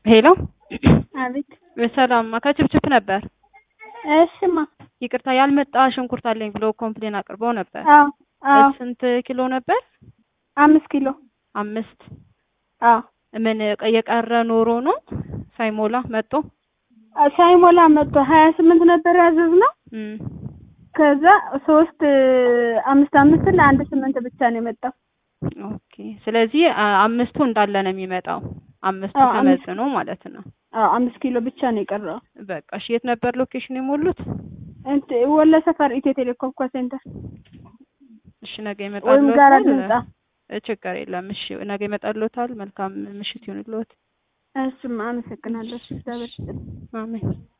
ሄሎ አቤት። ሰላም ከችፕችፕ ነበር። እሽማ። ይቅርታ ያልመጣ ሽንኩርት አለኝ ብሎ ኮምፕሌን አቅርበው ነበር። አዎ አዎ። ስንት ኪሎ ነበር? አምስት ኪሎ። አምስት አዎ። ምን የቀረ ኖሮ ነው ሳይሞላ መጦ? ሳይሞላ መጥቶ ሀያ ስምንት ነበር ያዘዝነው። እም ከዛ ሶስት አምስት አምስት ለአንድ ስምንት ብቻ ነው የመጣው። ኦኬ። ስለዚህ አ- አምስቱ እንዳለ ነው የሚመጣው። አምስቱ አዎ፣ አምስት- ተመዝኖ ማለት ነው። አዎ አምስት ኪሎ ብቻ ነው የቀረው። በቃ እሺ። የት ነበር ሎኬሽን የሞሉት? እንት ወለ ሰፈር ኢትዮ ቴሌኮም ኮ ሴንተር እሺ ነገ ወይም ይመጣልዎታል። ጋራ ህንጻ። እ ችግር የለም። እሺ ነገ ይመጣልዎታል። መልካም ምሽት ይሁንልዎት። እሱማ አመሰግናለሁ። እግዚአብሔር ይስጥልኝ። አሜን።